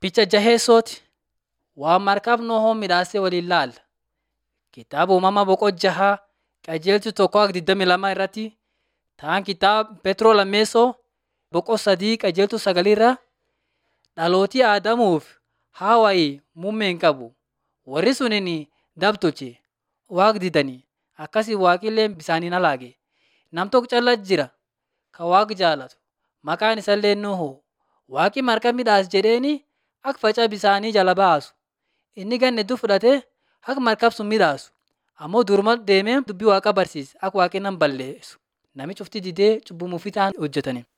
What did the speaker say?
Picha jaheessooti waan markaaf Nohoo midhaasee waliin laalla. Kitaaba uumamaa boqonnaa jaha qajeelchi tokko akka 22 irratti ta'an kitaaba Petroo lammeessoo boqonnaa sadii qajeeltu sagalii irra dhalootii Aadamuuf Hawaayii muummee hin qabu. Warri suniin dabtolche waaqa didanii akkasii waaqillee bisaaniin halaage. Nam tokko calla jira kan waaqa jaalatu maqaan isallee Nohoo. Waaqi marka midhaas jedheeni akka facaa bisaanii jala baasu. Inni ganna hedduu fudhatee akka markab sun midhaasu. Ammoo duruma deemee dubbii waaqa barsiise akka waaqni nama balleessu. Namichi ufti didee cubbuu mufii ta'an hojjetani.